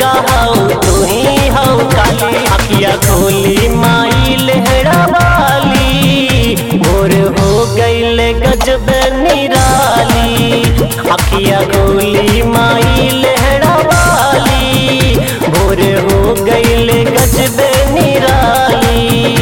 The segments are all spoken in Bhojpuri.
दुर्गा हौ तू ही हौ काली अखिया खोली माई लहरा वाली भोर हो गईल गजब निराली अखिया खोली माई लहरा वाली भोर हो गईल गजब निराली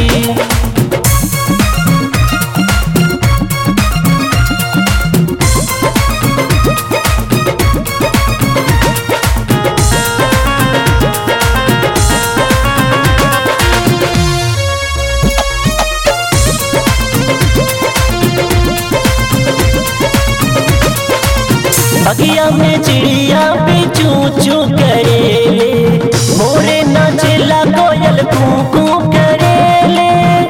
बगिया में चिड़िया भी चू चू करेले मोरे नाचेला कोयल कू कू करेले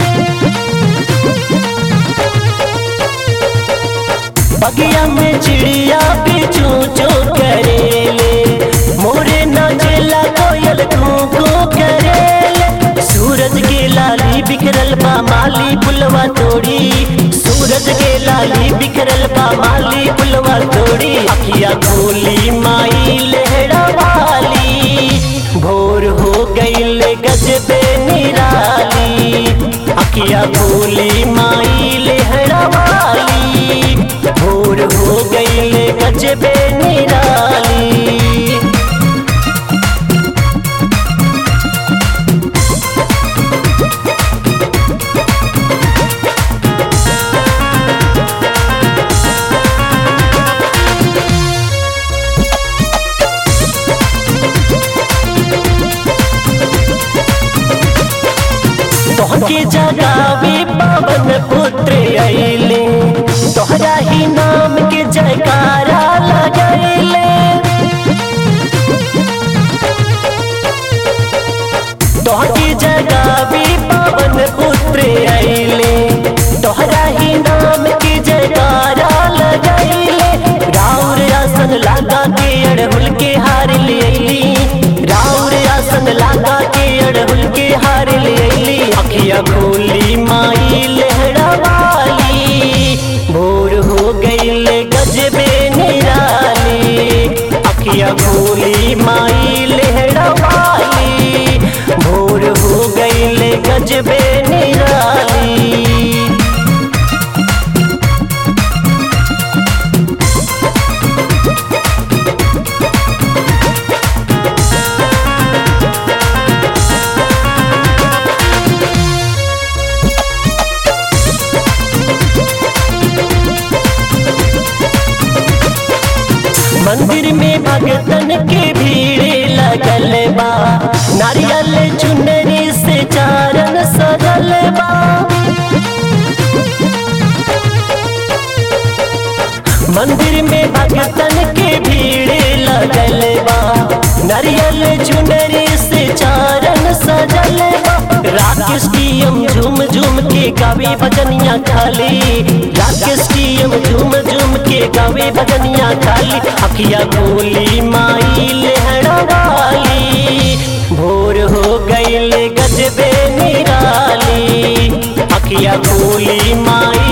बगिया में चिड़िया भी चू चू करेले मोरे नाचेला कोयल कू कू करेले सूरज के लाली बिखरल बा माली पुलवा तोड़ी सूरज के लाली बिखरल बा माली पुलवा तोड़ी अखिया खोली माई लहरा वाली भोर हो गईल गजबे निराली अखिया खोली माई लहरा वाली भोर हो गईल गजबे निराली तोहके जगावे पवन पुत्र अइले तोहरा ही नाम के जयकारा लगैले तोहके जगावे पवन पुत्र अइले तोहरा ही नाम के जयकारा लगैले राउर आसन लागा के अड़हुल के हार ले अइली राउर आसन लागा के अड़हुल के हार ले अइली अखिया खोली माई लहरा वाली भोर हो गईल गजबे निराली अखिया खोली माई लहरा वाली भोर हो गईल गजबे निराली मंदिर में भगतन के भीड़ लगल बा नारियल चुनरी से चारण सजल बा मंदिर में भगतन के भीड़ लगल बा नारियल चुनरी से चारण सजल बा राकेश की हम झूम झूम के गावे भजनिया खाली राकेश की हम झूम झूम के गावे भजनिया खाली अखिया खोली माई लहरा वाली भोर हो गईल गजबे निराली अखिया खोली माई